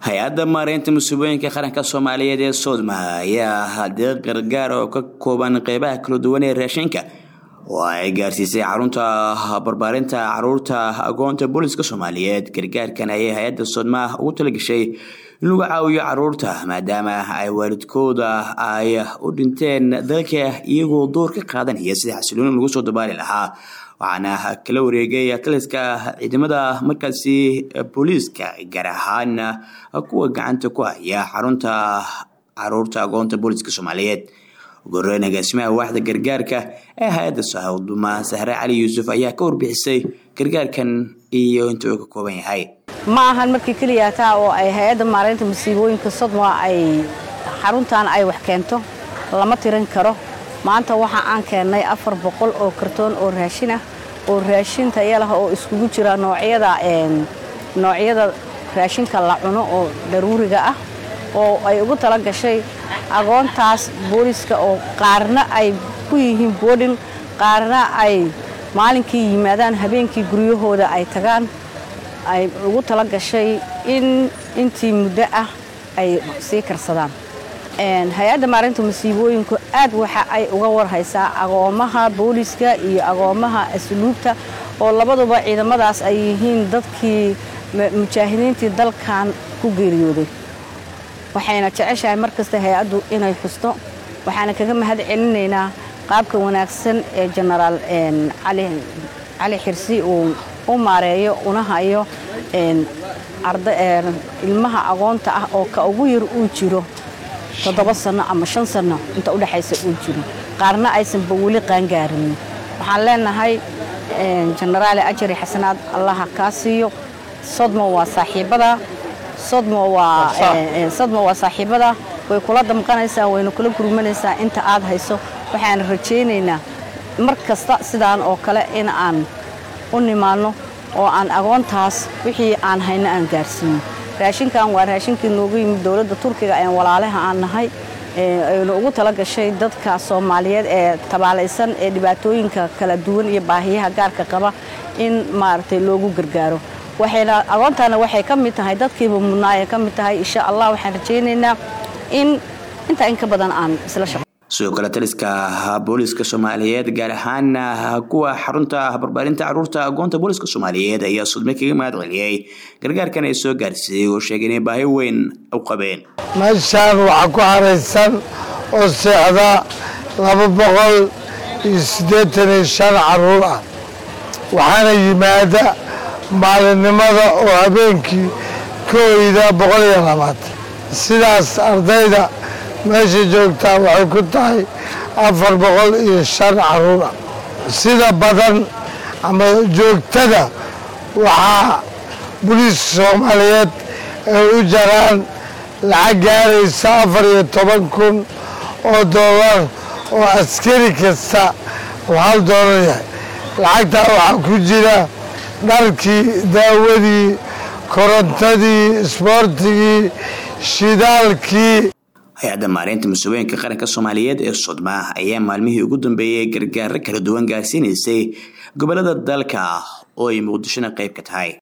hay-adda maareynta musiibooyinka qaranka soomaaliyeed ee soodma ayaa deeq gargaar oo ka kooban qeybaha kala duwan ee raashinka oo ay gaarsiisay xarunta barbaarinta caruurta agoonta booliska soomaaliyeed gargaarkan ayay hay-adda soodma ugu talagashay in lagu caawiyo caruurta maadaama ay waalidkooda ay u dhinteen dalka iyagoo door ka qaadanaya sida xasilooni lagu soo dabaali lahaa waxaana kala wareegay taliska ciidamada markaasi booliiska gaar ahaan kuwa gacanta ku haya xarunta caruurta agoonta booliska soomaaliyeed ugoreyn agaasimaha waaxda gargaarka ee hay-adda sahawduma sahre cali yuusuf ayaa ka warbixisay gargaarkan iyo inta uu ka kooban yahay ma ahan markii keliya taa oo ay hay-adda maareynta masiibooyinka sodma ay xaruntan ay wax keento lama tirin karo maanta waxa aan keennay afar boqol oo kartoon oo raashin ah oo raashin taya lah oo iskugu jira noocyada noocyada raashinka la cuno oo daruuriga ah oo ay ugu tala gashay agoontaas booliska oo qaarna ay ku yihiin boodhin qaarna ay maalinkii yimaadaan habeenkii guryahooda ay tagaan ay ugu tala gashay in intii muddo ah ay sii karsadaan hay-adda maarinta masiibooyinku aad waxa ay uga warhaysaa agoomaha booliska iyo agoomaha asluubta oo labaduba ciidamadaas ay yihiin dadkii mujaahidiintii dalkan ku geeriyooday waxayna jeceshahay mar kasta hay-addu inay xusto waxaana kaga mahad celinaynaa qaabka wanaagsan ee jenaraal cali xirsi uu u maareeyo una hayo ilmaha agoonta ah oo ka ugu yar uu jiro toddoba sanno ama shan sanno inta udhexaysa uu jiro qaarna aysanba weli qaangaarin waxaan leenahay jenaraale ajari xasanaad allaha kaa siiyo sodmo waa saaxiibada sodmo waa saaxiibada way kula damqanaysaa wayna kula gurmanaysaa inta aad hayso waxaan rajaynaynaa mar kasta sidaan oo kale in aan u nimaanno oo aan agoontaas wixii aan hayno aan gaarsiino raashinkan waa raashinkii noogu yimid dowladda turkiga ee walaalaha aan nahay aynu ugu tala gashay dadka soomaaliyeed ee tabaalaysan ee dhibaatooyinka kala duwan iyo baahiyaha gaarka qaba in maaragtay loogu gargaaro waxayna agoontaana waxay ka mid tahay dadkiiba mudnaa ay ka mid tahay insha allah waxaan rajaynaynaa in intaa in ka badan aan isla shaqo sidoo kale taliska booliska soomaaliyeed gaar ahaan kuwa xarunta barbaarinta caruurta agoonta booliska soomaaliyeed ayaa sudme kaga mahad celiyey gargaarkan ay soo gaarsiiyey oo sheegay inay baahi weyn u qabeen meeshaan waxaa ku xaraysan oo seexda laba boqol iyo siddeetan iyo shan caruur ah waxaana yimaada maalinimada oo habeenkii ka oyda boqol iyo labaatan sidaas ardayda meesha joogtaa waxay ku tahay afar boqol iyo shan caruur ah sida badan ama joogtada waxaa boliiska soomaaliyeed ay u jaraan lacag gaaraysa afar iyo toban kun oo dollar oo askari kasta uu hal doolar yahay lacagtaa waxaa ku jira dharkii daawadii korontadii isboortigii shidaalkii hay-adda maareynta mas-uulooyinka qaranka soomaaliyeed ee sodma ayaa maalmihii ugu dambeeyey gargaaro kala duwan gaarsiinaysay gobolada dalka oo ay muqdishona qayb ka tahay